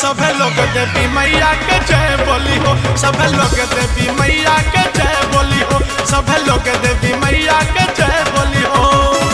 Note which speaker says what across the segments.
Speaker 1: सब लोग देवी मैया के जय बोली हो सब लोग देवी मैया के जय बोली हो सब लोग देवी मैया के जय बोली हो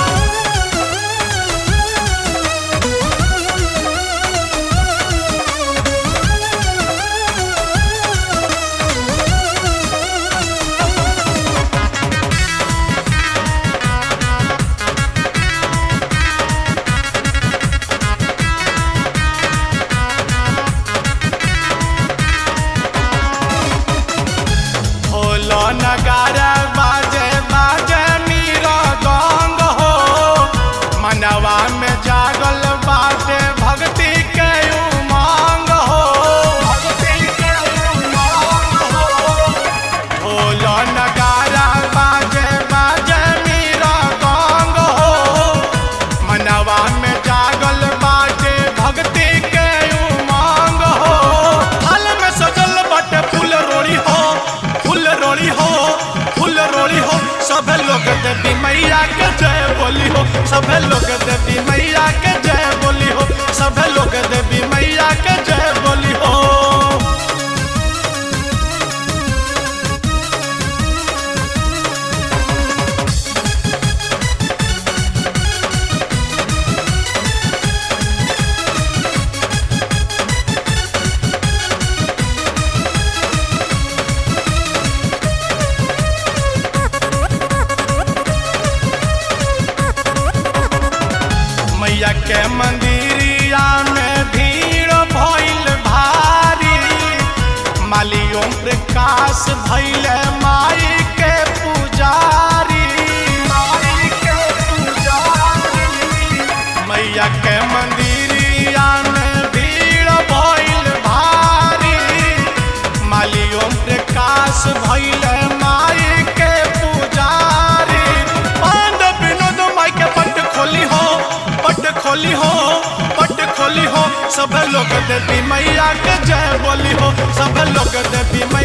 Speaker 1: ढोलो नगारा बाजे बाजे मीरा गंग हो मनवा में जागल बाटे भक्ति के उमंग हो भक्ति के उमंग हो ढोलो नगारा बाजे बाजे मीरा गंग हो मनवा में जागल बाटे भक्ति के उमंग हो हाल में सजल बाटे फूल रोड़ी हो फूल रोड़ी हो फूल रोड़ी हो सब लोग देवी मैया के जय बोली हो सब लोग देवी मैया के जय बोली हो सब लोग देवी मैया के जय बोली हो मैया के मंदिरिया में भीड़ भइल भारी मालियों प्रकाश भइल माई के पुजारी माई के पुजारी मैया के मंदिरिया में भीड़ भइल भारी मालियों प्रकाश भइल माई के पुजारी पांड विनोद माई के पट खोली हो पट खोली हो पट खोली हो सब लोग देवी मैया के जय बोली हो सब लोग देवी मैया